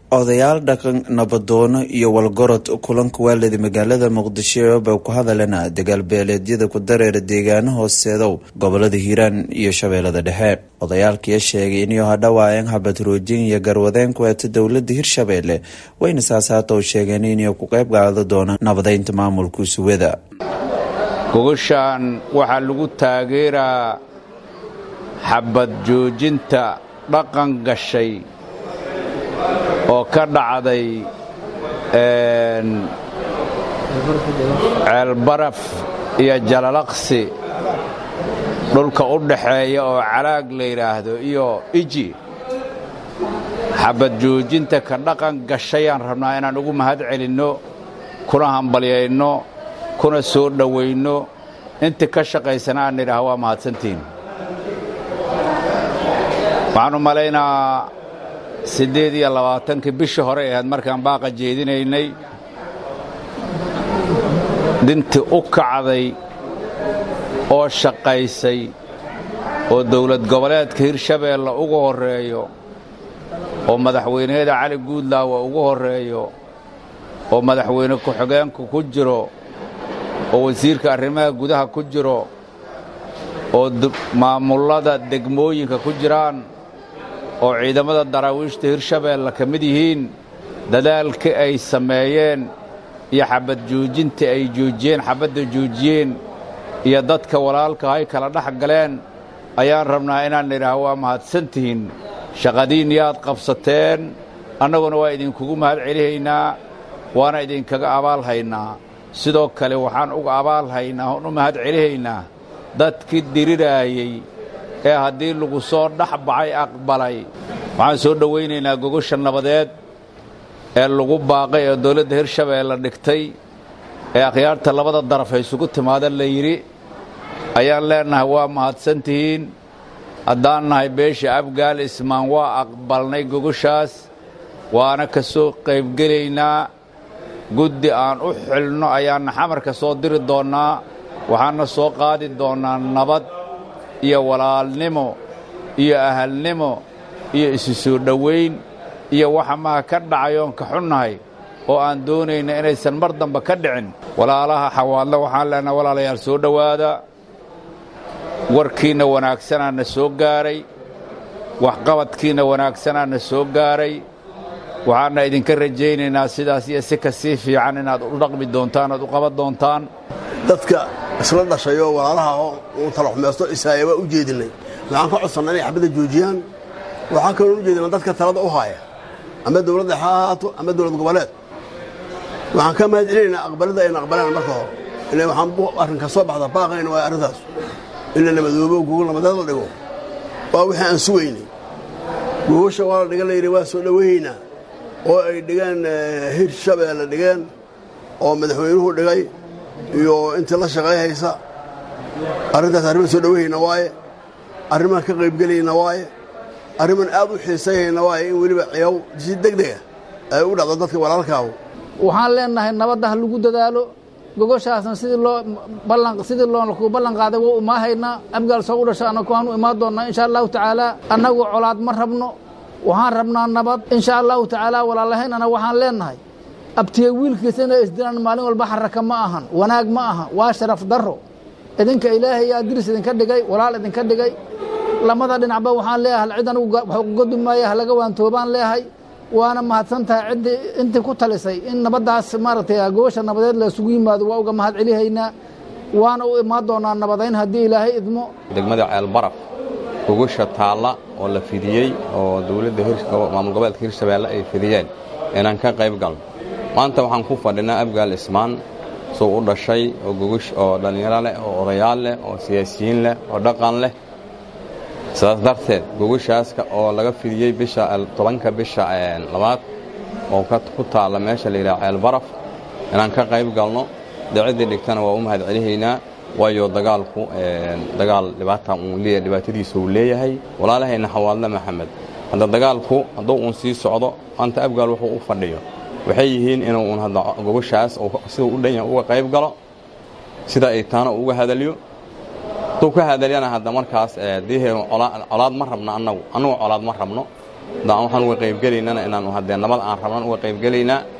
odayaal dhaqan nabadoono iyo walgorod kulanka waalida magaalada muqdisho bay ku hadalena dagaal beeleedyada ku dareera deegaano hooseedow gobolada hiiraan iyo shabeellada dhexe odayaalkiya sheegay inuu hadhawaayeen habad roojin iyo garwadeen ku eeta dowlada hirshabeelle wayna saasaatow sheegeen inay ku qayb qaado doonaan nabadeynta maamulka suwada gogoshaan waxaa lagu taageeraa xabad joojinta dhaqan gashay oo ka dhacday ceelbaraf iyo jalalaqsi dhulka u dhaxeeya oo calaag la yidhaahdo iyo iji xabad joojinta ka dhaqan gashayaan rabnaa inaan ugu mahad celinno kuna hambalyayno kuna soo dhowaynno inta ka shaqaysana aan nidhaah waa mahadsantiin waxaanu malaynaa siddeed iyo labaatankii bishii hore ahayd markaan baaqa jeedinaynay dintii u kacday oo shaqaysay oo dawlad goboleedka hirshabeelle ugu horreeyo oo madaxweyneyada cali guudlaawa ugu horreeyo oo madaxweyne ku-xigeenku ku jiro oo wasiirka arrimaha gudaha ku jiro oo maamullada degmooyinka ku jiraan oo ciidamada daraawiishta hirshabeelle ka mid yihiin dadaalkii ay sameeyeen iyo xabad joojintii ay joojiyeen xabadda joojiyeen iyo dadka walaalka ay kala dhex galeen ayaan rabnaa inaan nidhaah waa mahadsantihiin shaqadiin yaad qabsateen annaguna waa idinkugu mahad celihaynaa waana idinkaga abaalhaynaa sidoo kale waxaan uga abaalhaynaa oon u mahad celihaynaa dadkii diriraayey ee haddii lagu soo dhex baxay aqbalay waxaan soo dhowaynaynaa gogosha nabadeed ee lagu baaqay ee dawladda hirshabeelle dhigtay ee akhyaarta labada daraf ay isugu timaada la yidhi ayaan leennahay waa mahadsantihiin haddaan nahay beesha abgaal ismaan waa aqbalnay gogoshaas waana ka soo qaybgelaynaa guddi aan u xilno ayaanna xamarka soo diri doonnaa waxaanna soo qaadi doonnaa nabad iyo walaalnimo iyo ahalnimo iyo isu soo dhowayn iyo waxa maha ka dhacayoon ka xunnahay oo aan doonayna inaysan mar damba ka dhicin walaalaha xawaadle waxaan leenaha walaalayaal soo dhowaada warkiinna wanaagsanaa na soo gaaray waxqabadkiinna wanaagsanaa na soo gaaray waxaana idinka rajaynaynaa sidaas iyo si ka sii fiican inaad u dhaqmi doontaan oad u qaban doontaan dadka isla dhashayoo walaalaha uu talaxumaysto isaaya waa u jeedinnay waxaan ka codsannaa inay xabadda joojiyaan waxaan kaloon u jeedinaa dadka talada u haaya ama dawladda ha ahaato ama dawlad goboleed waxaan ka mahad celinaynaa aqbalidda ayna aqbalaan marka hore ila waxaan arrinka soo baxda baaqayna waa arrintaas in la nabadoobo gogol nabadeed la dhigo waa wixii aan sugaynay gogosha waa la dhigan layidhi waa soo dhowahaynaa oo ay dhigeen hirshabeelle dhigeen oo madaxweynuhu dhigay iyo intii la shaqay haysa arrintaas arriman soo dhowahayna waaye arrimaan ka qaybgelayna waaye arriman aad u xiisayhayna waaye in weliba ciyaw si degdega ay u dhacdo dadka walaalkaahu waxaan leennahay nabadda ha lagu dadaalo gogoshaasna sidii loo ballan sidii looku ballan qaaday waa umaahaynaa abgaal soo u dhasha annagu waanu imaan doonnaa insha allahu tacaala annagu colaad ma rabno waxaan rabnaa nabad insha allahu tacaala walaalahaynana waxaan leennahay abtiye wiilkiisa inay isdilaan maalin walba xaraka ma ahan wanaag ma aha waa sharaf darro idinka ilaahay yaa diris idinka dhigay walaal idinka dhigay lamada dhinacba waxaan leeyahay cid anigu wax ugodu maaya halaga waantoobaan leeyahay waana mahadsan tahay ciddii intii ku talisay in nabaddaas maaragtay gogosha nabadeed la isugu yimaado waa uga mahad celihaynaa waana u imaan doonaa nabadayn haddii ilaahay idmo degmada ceelbaraf gogosha taalla oo la fidiyey oo dawladda maamul goboleedka hirshabeelle ay fidiyeen inaan ka qayb galno maanta waxaan ku fadhinaa abgaal ismaan suu u dhashay oo gogosh oo dhallinyaro leh oo odayaal leh oo siyaasiyiin leh oo dhaqan leh sidaas darteed gogashaaska oo laga fidiyey bisha tobanka bisha labaad oo ku taalla meesha la yidhaha ceelbaraf inaan ka qayb galno daciddii dhigtana waa u mahad celihaynaa waayo dagaalku dagaal dhibaata uun leeyahay dhibaatadiisa uu leeyahay walaalahayna xawaadle maxamed hadda dagaalku hadduu uun sii socdo maanta abgaal wuxuu u fadhiyo waxay yihiin inuu uun hadda gogoshaas siduu u dhan yahay uga qayb galo sida ay taana uga hadalyo hadduu ka hadalyana hadda markaas dihe colaad ma rabno annagu annagu colaad ma rabno haddaan waxaan uga qaybgelaynana inaan haddee nabad aan rabnan uga qaybgelaynaa